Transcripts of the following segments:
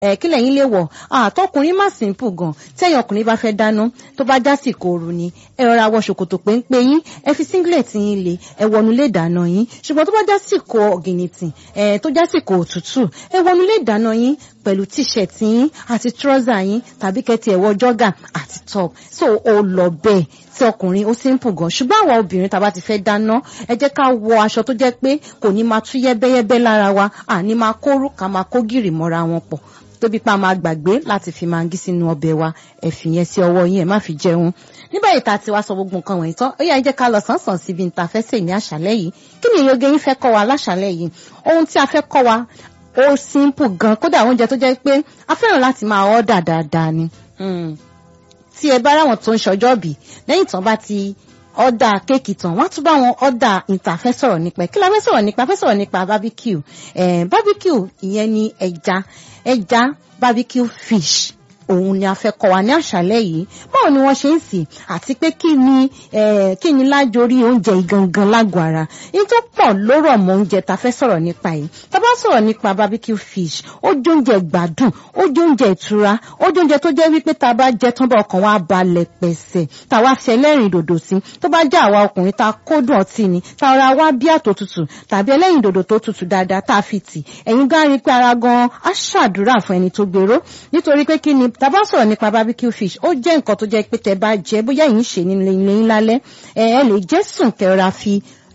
ẹ kí lẹ́yìn lè wọ̀ àtọkùnrin má simple gan tẹ́yìn ọkùnrin bá fẹ́ dáná tó bá jásìkò ooru ni ẹ rọra wọ ṣòkòtò péńpé yín ẹ fi singlet yín lé ẹ wọnú lé dáná yín ṣùgbọ́n tó bá jásìkò ọ̀gìnìtì ẹ tó jásìkò òtútù ẹ wọnú lé dáná yín pẹ̀lú t-shirt yín àti trouser yín tàbí kẹ́tì ẹ̀wọ́ jọ́gà àti top so ó lọ bẹ́ẹ̀ tí ọkùnrin ó simple gan ṣùgbọ́n àwọn obìnrin tá a bá ti fẹ́ dáná ẹ jẹ́ ká wọ aṣọ tó jẹ́ pé kò ní máa tú yẹ́bẹ́yẹ́bẹ́ lára wa àní máa kórú ká máa kó gìrì mọ́ra wọn pọ̀ tóbi pa máa gbàgbé láti fi mangí sínú ọbẹ̀ wa ẹ fi yẹn sí ọwọ́ yín ẹ má fi jẹun nígbà yìí tá a ti wá sọ gbogbo nǹkan wọ̀nyí tán ó yá ẹ jẹ́ ká lọ sánsan síbi níta fẹ́ sè ní àṣálẹ́ yìí kí ni ìyóge yín fẹ́ kọ́ wa láṣálẹ́ yìí ohun tí a fẹ́ kọ́ wa ó simple gan kódà oúnjẹ tó jẹ́ pé a fẹ́ràn láti máa ọ́dà dáadáa ni tí ẹ bá ráwọn tó ń ṣọjọ́ bì lẹ́yìn tán bá ti ọ̀dà kéèkì tán wọ́n á tún bá wọn ọ̀dà ìta fẹ́ sọ̀rọ̀ nípa ẹ̀ kí la fẹ́ sọ̀rọ̀ nípa fẹ́ sọ̀rọ̀ nípa barbecue eh, barbecue ìyẹn ni ẹja ẹja barbecue fish òun ni a fẹ́ kọ́ wa ní àṣálẹ́ yìí báwo ni wọ́n ṣe ń sè àti pé kí ni kí ni lájorí oúnjẹ ìgangan lágọ̀ọ́ ara yìí tó pọ̀ lórọ̀ mọ́ oúnjẹ tá a fẹ́ sọ̀rọ̀ nípa yìí tá a bá sọ̀rọ̀ nípa barbecue fish ó jẹ́ oúnjẹ gbádùn ó jẹ́ oúnjẹ ìtura ó jẹ́ oúnjẹ tó jẹ́ wípé tá a bá jẹ tán bá ọkàn wa balẹ̀ pẹ̀sẹ̀ tá a wá fi ẹlẹ́rìn dòdò sí tó bá jẹ́ àwa ọkùnrin tá a kódùn ọtí ni tá a ra wá bí àtò tutù tàbí ẹlẹ́rìn dòdò tó tutù dáadáa tá a fi tì ẹ̀yin gan rí pé ara gan á ṣàdúrà fún ẹni tó gbèrò nítorí pé kí ni tá a bá sọ̀rọ̀ nípa barbecue fish ó jẹ́ nǹkan tó jẹ́ pé tẹ bá jẹ bóyá yìí ń ṣe ní ilé yín lálẹ́ ẹ ẹ lè jẹ́ sùn kẹra fi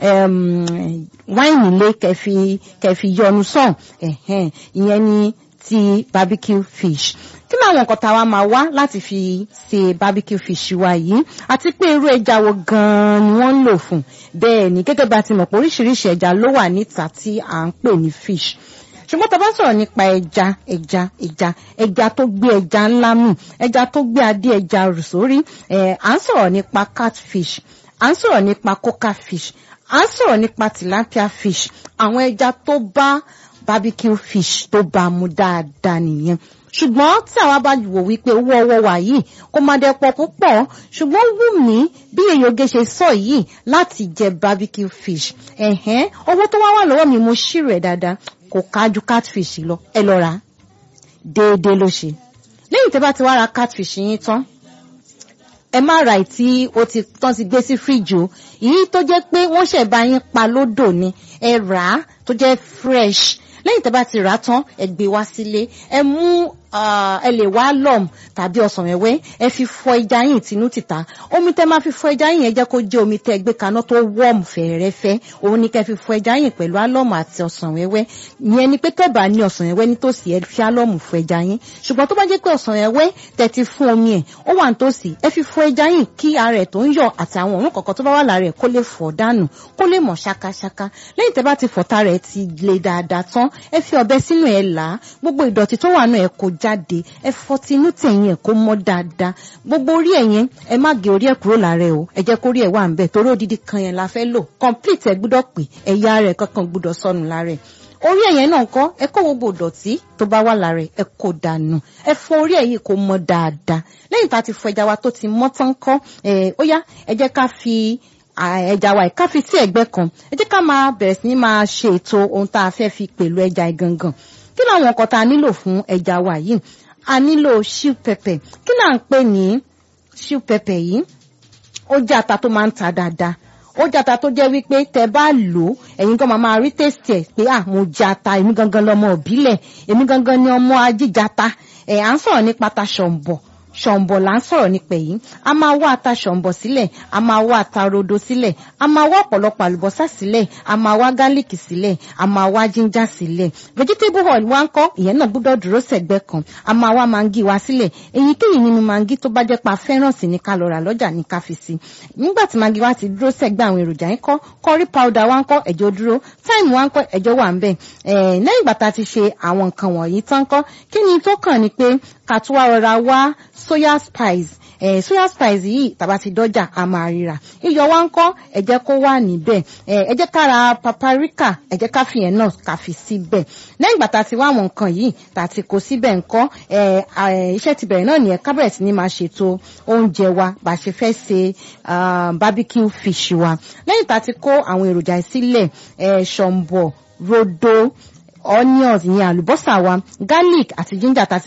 wáìnì lé kẹfì kẹfì yọnu sàn ìyẹn ni ti barbecue fish kí làwọn nǹkan tá a wá máa wá láti fi ṣe barbecue fish wa yìí àti pé irú ẹja wo gan-an ni wọ́n ń lò fún bẹ́ẹ̀ ni gẹ́gẹ́ bá ti mọ̀ pé oríṣiríṣi ẹja ló wà níta tí à ń pè ní fish ṣùgbọ́n tá a bá sọ̀rọ̀ nípa ẹja ẹja ẹja ẹja tó gbé ẹja ńlá mì ẹja tó gbé adé ẹja rù sórí à ń sọ̀rọ̀ nípa catfish à ń sọ̀rọ̀ nípa coca fish à ń sọ̀rọ̀ nípa tilapia fish àwọn ẹja tó bá barbecue fish tó bá mu dáadáa nìyẹn ṣùgbọ́n tí àwa bá wò wípé owó ọwọ́ wa yìí kó má dẹ́ pọ̀ púpọ̀ ṣùgbọ́n wù mí bí èyóge ṣe sọ yìí láti jẹ barbecue fish ẹ̀hẹ́n owó tó wá wà lọ́wọ́ mi mo ṣírò ẹ̀ dáadáa kò kájú catfish lọ ẹ lọ rà á déédéé ló ṣe lẹ́yìn tẹ́ bá ti wá ra catfish yín tán ẹ má ra ìtí o ti tán ti gbé sí fíríjì o èyí tó jẹ́ pé wọ́n ṣẹ̀ bá yín pa lódò ni ẹ rà á tó jẹ́ fresh lẹ́yìn tẹ́ bá ti rà á tán ẹ gbé wá sílé ẹ mú ẹ lè wá lọ́m tàbí ọsàn wẹ́wẹ́ ẹ fi fọ ẹja yín tinú tìta omi tẹ́ máa fi fọ ẹja yín ẹ jẹ́ kó jẹ́ omi tẹ́ gbé kaná tó wọ́ọ̀mù fẹ̀rẹ̀fẹ́ òun ni kẹ́ fi fọ ẹja yín pẹ̀lú álọ́mù àti ọsàn wẹ́wẹ́ ìyẹn ni pé tẹ́ bá ní ọsàn wẹ́wẹ́ nítòsí ẹ fi álọ́mù fọ ẹja yín ṣùgbọ́n tó bá jẹ́ pé ọsàn wẹ́wẹ́ tẹ́ ti fún omi ẹ̀ ó wà nítòsí ẹ fi fọ ẹja yín kí ara ẹ̀ tó ń yọ àti àwọn òórùn kọ̀ọ̀kan tó bá wà lára ẹ̀ kó lè fọ̀ dànù kó lè mọ̀ ṣákáṣáká lẹ́yìn tẹ́ bá ti fọ̀ tara ẹ̀ ti le dáadáa tán ẹ fi ọ̀bẹ sínú ẹ̀ là á gbogbo ìdọ̀tí tó wà náà ẹ̀ kó jáde ẹ fọ tinú tẹ̀yìn ẹ̀ kó mọ́ dáadáa gbogbo orí ẹ̀ yẹn ẹ má gé orí ẹ̀ kúrò lára ẹ̀ o ẹ jẹ́ kó rí ẹ̀ wà ń bẹ̀ torí odidi kan yẹn la fẹ́ lò complete ẹ̀ gbúdọ̀ pé ẹ̀yà rẹ̀ kankan gbúdọ̀ sọnù lára ẹ̀ orí ẹ̀ yẹn náà kọ́ ẹ kó gbogbo ìdọ̀tí tó bá wà lára ẹ̀ ẹ kó dànù ẹ fọ orí ẹ̀ yìí kó mọ́ dáadáa lẹ́yìn tá a ti fọ ẹja wa tó ti mọ́ tán kọ́ ẹ̀ ó yá ẹ jẹ́ ká fi ẹja wa ká fi sí ẹ̀gbẹ́ kan ẹ jẹ́ ká máa bẹ̀rẹ̀ sí ní máa ṣe ètò ohun tá a fẹ́ fi pẹ̀lú ẹja ìgangan kí làwọn nǹkan tá a nílò fún ẹja wa yìí a nílò shiu pepper kí là ń pè ní shiu pepper yìí ó jẹ́ ata tó máa ń ta dáadáa ó jẹ́ ata tó jẹ́ wípé tẹ́ bá lò ó ẹ̀yin gan máa rí tèsì ẹ̀ pé à mo jẹ ata èmi gangan lọmọ òbílẹ̀ èmi gangan ni ọmọ ajíjata ẹ̀ à ń sọ̀rọ̀ nípa ta ṣọ̀ǹbọ̀ ṣọ̀ǹbọ̀ là ń sọ̀rọ̀ nípa èyí a máa wá ata ṣọ̀ǹbọ̀ sílẹ̀ a máa wá ata rodo sílẹ̀ a máa wá ọ̀pọ̀lọpọ̀ àlùbọ́sà sílẹ̀ a máa wá gálíkì sílẹ̀ a máa wá jíńjà sílẹ̀ vegetable oil wá ń kọ́ ìyẹn náà gbúdọ̀ dúró sẹ́gbẹ́ kan a máa wá mangi wá sílẹ̀ èyíkéyìí nínú mangi tó bá jẹ́ pa fẹ́ràn sí ní ká lọ rà lọ́jà ní ká fi sí nígbà tí mangi wá ti dúró sẹ́gbẹ́ àwọn èròjà yín kọ́ curry powder wá ń kọ́ ẹ̀jọ̀ dúró thyme wá ń kọ́ ẹ̀jọ̀ wà ń bẹ̀ lẹ́yìn ìgbà tá a ti ṣe àwọn nǹkan wọ̀nyí tán kọ́ kí ni tó kàn ni pé ká tún wá rọra wá soya spice eh, soya spice yìí tàbá ti dọ́jà a máa ríra iyọ̀ wa ń kọ́ ẹ jẹ́ kó wà níbẹ̀ ẹ jẹ́ ká ra paprika ẹ jẹ́ ká fi yẹn náà ká fi síbẹ̀ lẹ́yìn ìgbà tá a ti wá àwọn nǹkan yìí tá a ti kó síbẹ̀ ńkọ́ iṣẹ́ ti bẹ̀rẹ̀ náà nìyẹn ká bẹ̀rẹ̀ sí ni máa ṣètò oúnjẹ wa bá a ṣe fẹ́ ṣe barbecue fish wa lẹ́yìn tá a ti kó àwọn èròjà sílẹ̀ ṣọ̀mbọ̀ rodo onions ìyẹn àlùbọ́sà wa garlic àti ginger tá